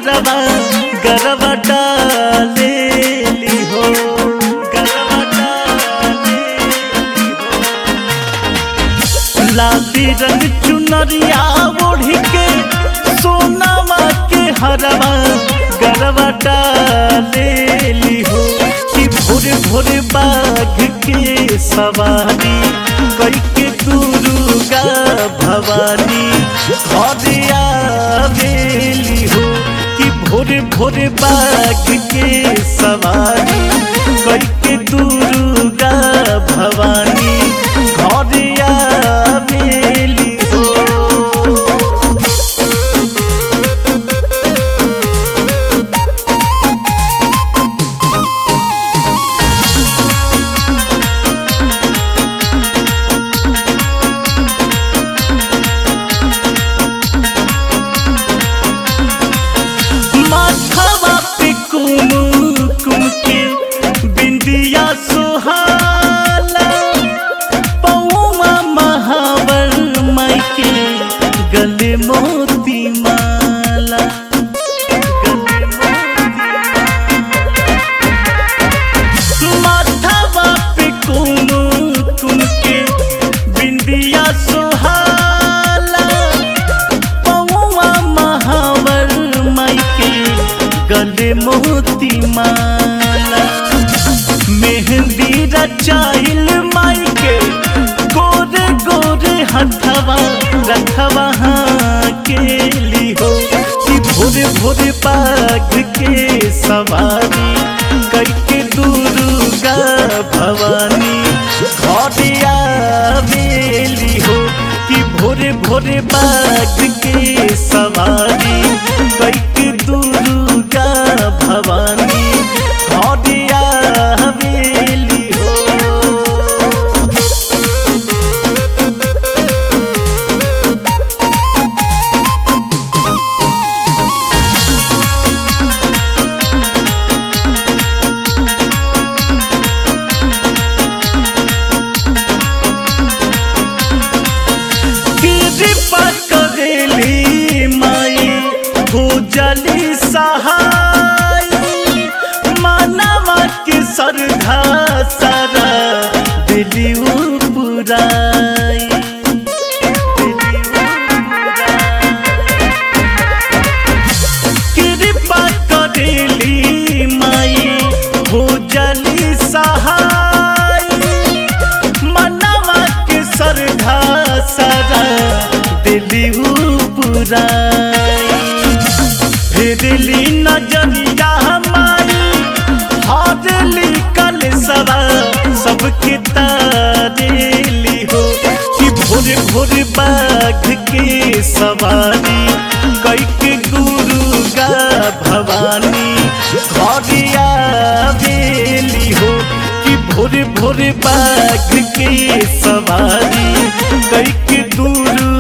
हरवा गरवा डालेली हो गरवा डालेली हो लाली रंग चुनरिया ओढ़ी के सोनामा के हरवा गरवा डालेली हो कि भोरे भोरे बाघ के सवारी कई के दुर्गा भवानी घरे आवेली हो कि भोरे भोरे बाघ के सवारी कई के दुर्गा भवानी घरे आवेली हो माथवा पे कुमकुम के बिंदिया सुहाला पौमा महावर माई के गले मोती माला गले मोती माथवा पे कुमकुम के बिंदिया सुहाला पौआ महावर माई के गले मोती माला मेहंदी रचाइल माई के गोरे गोरे हथवा रखवा के लिहो कि भोरे भोरे बाघ के सवारी कई के दुर्गा भवानी घरे आवेली हो कि भोरे भोरे बाघ के सवारी कई के दुर्गा भवानी घरे आवेली हो कृपा करेली माई भूजली सहाय मानवा के श्रद्धा सारा दिली पुराई कृपा करेली माई भूजली सहाय मनवा के श्रद्धा सारा दिली पुराई फिरली नजरिया माई हाजली कल सवा सबके तारेली हो कि भोर भोर बाघ के सवारी कई के गुरु गा भवानी घरे आवेली हो कि भोर भोर बाघ के सवारी कई के गुरु